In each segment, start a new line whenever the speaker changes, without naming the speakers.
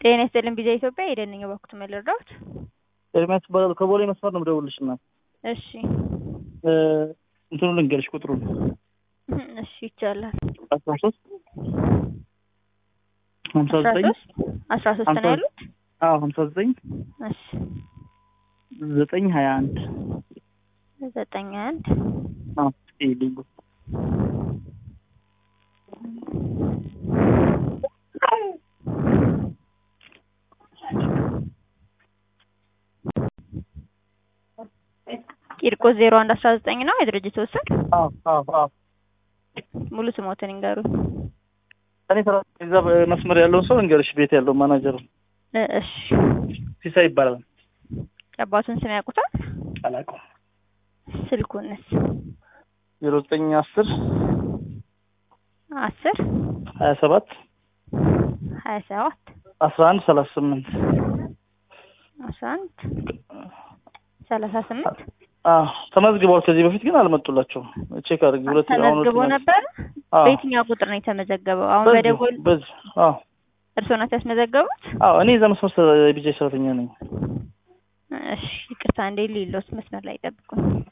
ጤና ይስጥልን ቢዛ ኢትዮጵያ የደንኝ በኩት መለርዳት
ኤርሚያስ እባላለሁ ከቦሌ መስመር ነው የምደውልልሽ እናት
እሺ
እንትኑ ልንገርሽ ቁጥሩን
እሺ ይቻላል
አስራ ሶስት ሀምሳ
አስራ
ዘጠኝ
ሶስት አስራ ሶስት ነው ያሉት
አዎ ሀምሳ ዘጠኝ
እሺ
ዘጠኝ ሀያ አንድ
ዘጠኝ አንድ
አዎ ይሄ ልዩ
ቂርቆስ ዜሮ አንድ አስራ ዘጠኝ ነው የድርጅት ወሰን
አዎ አዎ አዎ
ሙሉ ስሞትን ይንገሩኝ
እኔ ስራ እዛ መስመር ያለው ሰው እንገርሽ ቤት ያለው ማናጀር
እ እሺ
ሲሳይ ይባላል
የአባቱን ስም ያውቁታል
አላውቀውም
ስልኩንስ
ዜሮ ዘጠኝ አስር
አስር
ሀያ ሰባት
ሀያ ሰባት
አስራ አንድ ሰላሳ ስምንት
አስራ አንድ ሰላሳ ስምንት
አዎ ተመዝግበዋል ከዚህ በፊት ግን አልመጡላቸውም ቼክ አድርጊ ሁለት አሁን
ተመዝግቦ
ሁለተኛ-
ነበር
አዎ
በየትኛው ቁጥር ነው የተመዘገበው አሁን
በዚሁ
በደወል
በዚሁ አዎ
እርስዎ ናት ያስመዘገቡት
አዎ እኔ እዛ መስመር የቢጃ ሰራተኛ ነኝ
እሺ ይቅርታ እንዴ ሌሎት መስመር ላይ ጠብቁ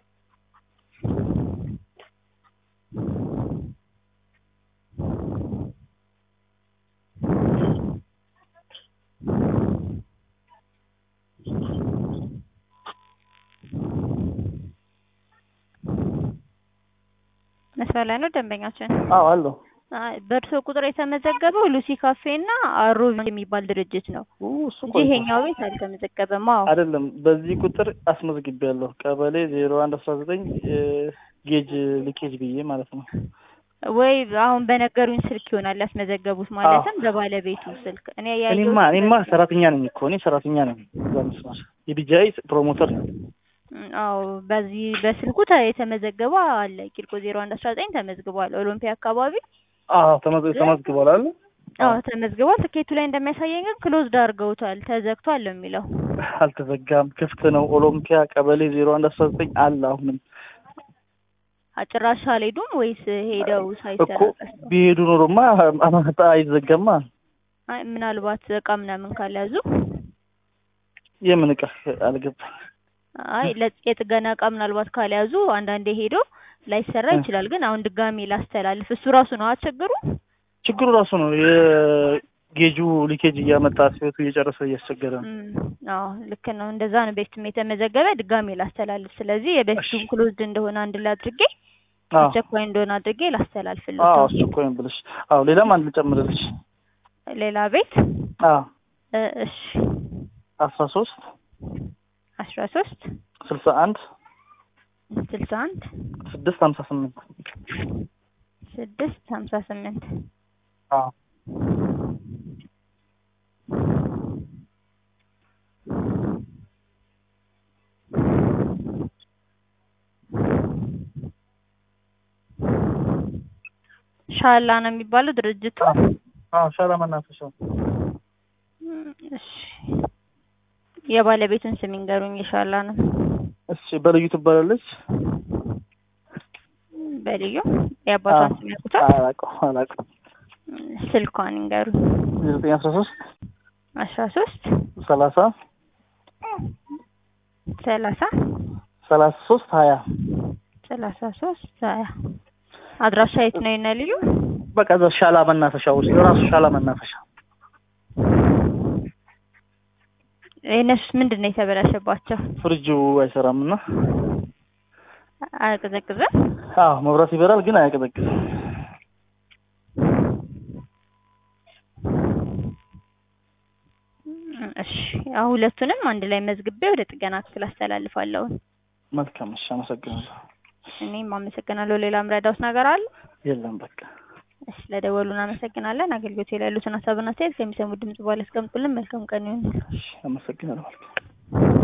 መስመር ላይ ነው ደንበኛችን
አዎ አለሁ
አይ፣ በእርስዎ ቁጥር የተመዘገበው ሉሲ ካፌ እና አሮ የሚባል ድርጅት ነው
ኡ፣ እሱ
እንጂ
ቆይቷል።
ይሄኛው ቤት አልተመዘገበም። አዎ
አይደለም በዚህ ቁጥር አስመዝግቤያለሁ ቀበሌ ዜሮ አንድ አስራ ዘጠኝ ጌጅ ሊኬጅ ብዬ ማለት ነው
ወይ አሁን በነገሩኝ ስልክ ይሆናል ያስመዘገቡት፣ ማለትም በባለቤቱ ስልክ። እኔ ያየሁት
እኔማ እኔማ ሰራተኛ ነኝ እኮ እኔ ሰራተኛ ነኝ እዛ መስመር የቢጃይ ፕሮሞተር ነኝ
እም፣ አዎ በዚህ በስልኩ ተ- የተመዘገበው አለ ቂርቆ ዜሮ አንድ አስራ ዘጠኝ ተመዝግቧል። ኦሎምፒያ አካባቢ
አዎ ተመዝ- ተመዝግቧል አለ
አዎ ተመዝግቧል። ትኬቱ ላይ እንደሚያሳየኝ ግን ክሎዝድ አድርገውታል ተዘግቷል ነው የሚለው።
አልተዘጋም ክፍት ነው ኦሎምፒያ ቀበሌ ዜሮ አንድ አስራ ዘጠኝ አለ አሁንም
አጭራሽ አልሄዱም ወይስ ሄደው
እኮ
ሳይሰራ ቀርተው?
ቢሄዱ ኖሮማ አማታ አይዘጋማ
አይ ምናልባት እቃ ምናምን ካልያዙ
የምን እቃ አልገባኝ
አይ ለ- የጥገና እቃ ምናልባት ካልያዙ አንዳንዴ ሄዶ ላይሰራ
እ።
ይችላል። ግን አሁን ድጋሜ ላስተላልፍ እሱ ራሱ ነው አትቸግሩ።
ችግሩ ራሱ ነው የጌጁ ሊኬጅ እያመጣ ሲወቱ እየጨረሰ እያስቸገረ ነው
አዎ ልክ ነው። እንደዛ ነው በፊትም የተመዘገበ ድጋሜ ላስተላልፍ። ስለዚህ የበፊቱን
እሺ።
ክሎዝድ እንደሆነ አንድ ላይ አድርጌ
አዎ
አስቸኳይ እንደሆነ አድርጌ ላስተላልፍልህ።
አዎ አስቸኳይ ነው ብለሽ አዎ ሌላም አንድ ልጨምርልሽ
ሌላ ቤት
አዎ
እ እሺ
አስራ ሶስት
አስራ ሶስት
ስልሳ አንድ
ስልሳ አንድ
ስድስት ሀምሳ ስምንት
ስድስት ሀምሳ ስምንት
አዎ
ሻላ ነው የሚባለው ድርጅቱ።
አዎ ሻላ መናፈሻ
እም፣ እሺ የባለቤቱን ስም ይንገሩኝ። የሻላ ነው
እሺ በልዩ ትባላለች
በልዩ የአባቷን ስም ያውቁታል?
አላውቀውም አላውቀውም
ስልኳን ይንገሩኝ።
ዘጠኝ አስራ ሶስት
አስራ ሶስት
ሰላሳ
ሰላሳ
ሰላሳ ሶስት ሀያ
ሰላሳ ሶስት ሀያ አድራሻ የት ነው የነ ልዩ?
በቃ እዛ ሻላ መናፈሻ ውስጥ ራሱ ሻላ መናፈሻ
የእነሱስ ምንድን ነው የተበላሸባቸው?
ፍሪጁ አይሰራም እና
አያቀዘቅዝም?
አዎ መብራት ይበራል ግን አያቀዘቅዝም
እም፣ እሺ አሁን ሁለቱንም አንድ ላይ መዝግቤ ወደ ጥገና ክፍል አስተላልፋለሁ።
መልካም እሺ አመሰግናለሁ
እኔም አመሰግናለሁ። ሌላ ምረዳውስ ነገር አለ?
የለም በቃ
እሺ ለደወሉ እናመሰግናለን። አገልግሎት ላይ ያሉትን ሀሳብና አስተያየት ከሚሰሙ ድምጽ በኋላ አስቀምጡልን። መልካም ቀን ይሁን።
እሺ አመሰግናለሁ